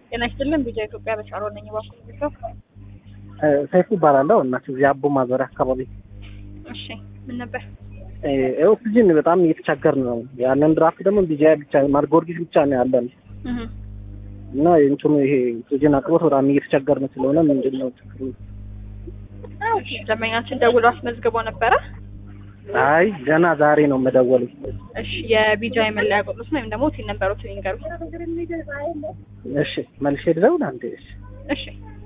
ጤና ይስጥልን ቢጃ ኢትዮጵያ በሻሮ ነኝ። ባኩ ቤተሰብ ሰይፉ እባላለሁ እና እዚህ አቦ ማዞሪያ አካባቢ እሺ፣ ምን ነበር? ኦክሲጅን በጣም እየተቸገርን ነው። ያለን ድራፍት ደግሞ ቢጃ ብቻ ማለት ጊዮርጊስ ብቻ ነው ያለን እህ እና እንትኑ ይሄ ኦክሲጅን አቅርቦት በጣም እየተቸገርን ስለሆነ ምንድን ነው ችግሩ? ደንበኛችን ደውሎ አስመዝግቦ ነበረ። አይ ገና ዛሬ ነው መደወሉ። እሺ፣ የቢጃ የመለያ ቁጥሩን ወይም ደግሞ ሲል ነበሩት ይንገሩ። እሺ መልሼ ልደውል አንዴ። እሺ እሺ